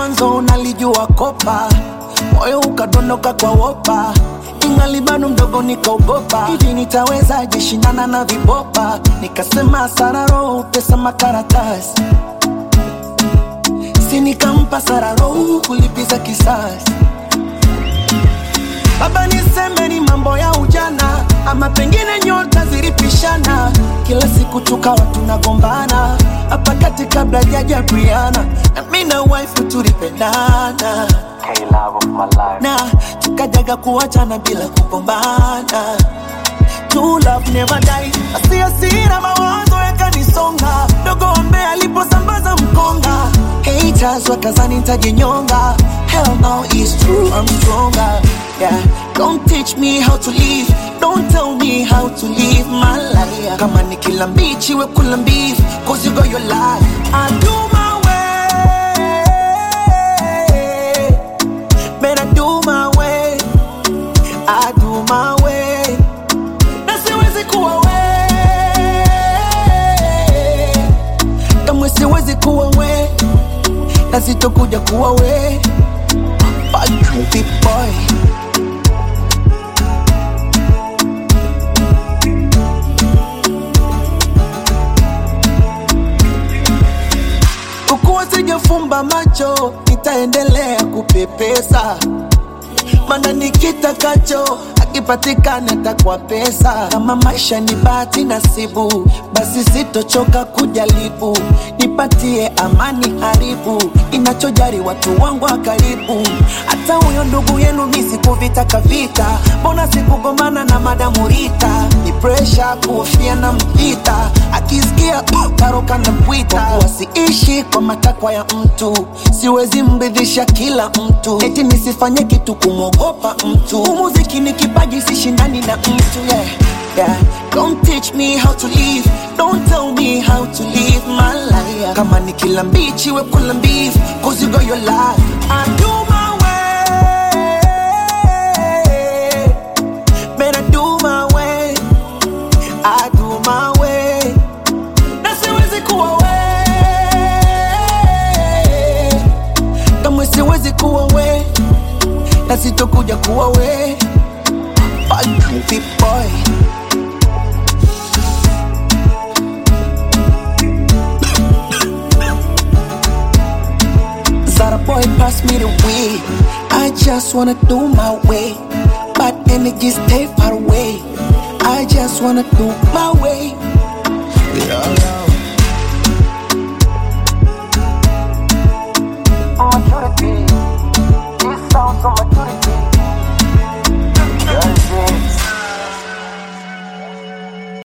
mwanzo nalijua kopa moyo ukadondoka kwa wopa ingali bado mdogo nikaogopa hivi nitawezaje shindana na vibopa nikasema sararo pesa makaratasi si nikampa sararo kulipiza kisasi baba niseme ni mambo ya ujana ama pengine nyota zilipishana kila siku tukawa tunagombana hapa kati kabla jaja Briana na mi na wife tulipendana K love of my life. na tukajaga kuachana bila kugombana True love never die asia sira mawazo yakanisonga dogo ambe aliposambaza mkonga haters wakazani nitajinyonga hell no is true I'm stronger yeah don't teach me how to live don't tell me how to live my life kama ni kila mbichi we kula mbivu cause you got your life I do my way Man, I do my way I do my way na siwezi kuwa we kamwe siwezi kuwa we na sitokuja kuwa we Bad big boy kukuwa sijafumba macho nitaendelea kupepesa mana nikitakacho akipatikana takwa pesa kama maisha ni bahati nasibu basi sitochoka kujaribu nipatie amani haribu inachojari watu wangu wa karibu hata huyo ndugu yenu misikuvitaka vita mbona sikugomana na madamu Rita ni presha kuhofia na mpita akisikia uh, karoka na pwita wasiishi kwa matakwa ya mtu siwezi mridhisha kila mtu eti nisifanye kitu kumwogopa mtu umuziki ni kipaji sishindani na mtu yeah. Yeah. Don't teach me how to live Don't tell me how to live my life Kama ni kila mbichi we kula mbivu Cause you got your life I do my way Man I do my way I do my way Na siwezi kuwa we Kamwe siwezi kuwa we Na sitokuja kuwa we Bad big boy Zara boy pass me the weed. I just wanna do my way. But energy stay far away. I just wanna do my way.